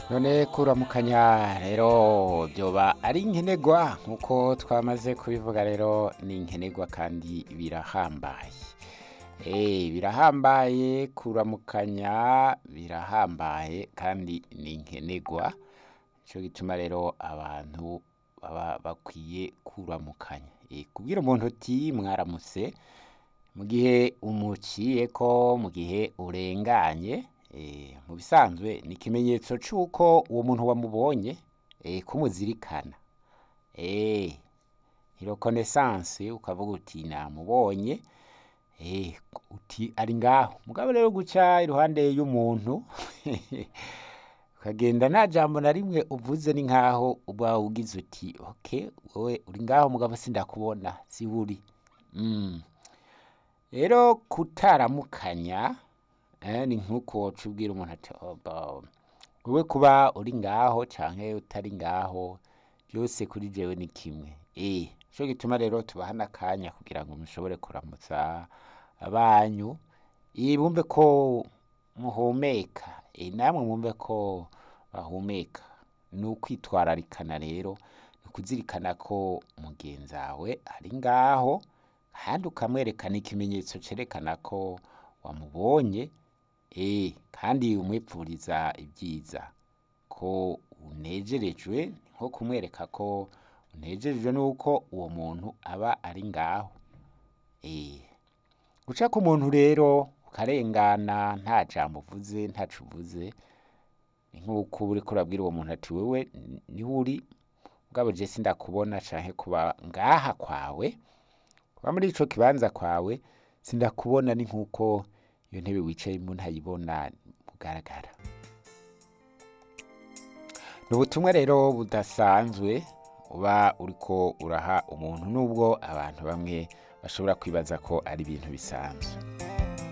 none kuramukanya rero byoba ari inkenegwa nk'uko twamaze kubivuga rero ni inkenegwa kandi birahambaye Eh, birahambaye kuramukanya birahambaye kandi ni inkenegwa nico gituma rero abantu baba bakwiye kuramukanya Eh, kubwira umuntu uti mwaramutse mu gihe umuciyeko mu gihe urenganye eh, mu bisanzwe ni ikimenyetso c'uko uwo muntu wamubonye eh, kumuzirikana eh, reconnaissance ukavuga uti namubonye eh, uti ari ngaho mugabo rero guca iruhande y'umuntu ukagenda nta jambo na rimwe uvuze ni nkaho uba ugize uti ok wowe uri ngaho mugabo sindakubona siburi mm. rero kutaramukanya eh, ni nk'uko woca ubwira umuntu ati "Oba, wowe kuba uri ngaho canke utari ngaho byose kuri jewe ni kimwe eh nico gituma rero tubaha n'akanya kugira ngo mushobore kuramutsa abanyu eh, bumve ko muhumeka eh, namwe mwumve ko bahumeka ni ukwitwararikana rero ni ukuzirikana ko mugenzi wawe ari ngaho kandi ukamwerekana ikimenyetso cerekana ko wamubonye eh, kandi umwipfuriza ibyiza ko unejerejwe ni nko kumwereka ko unejerejwe n'uko uwo muntu aba ari ngaho eh. guca ku muntu rero ukarengana nta jambo uvuze ntaco uvuze ni nk'uko uriko urabwira uwo muntu ati wewe niho uri mugabo je sindakubona canke kuba ngaha kwawe kuba muri ico kibanza kwawe sindakubona ni nk'uko iyo ntebe wicayemo ntayibona bugaragara ni ubutumwa rero budasanzwe uba uriko uraha umuntu nubwo abantu bamwe bashobora kwibaza ko ari ibintu bisanzwe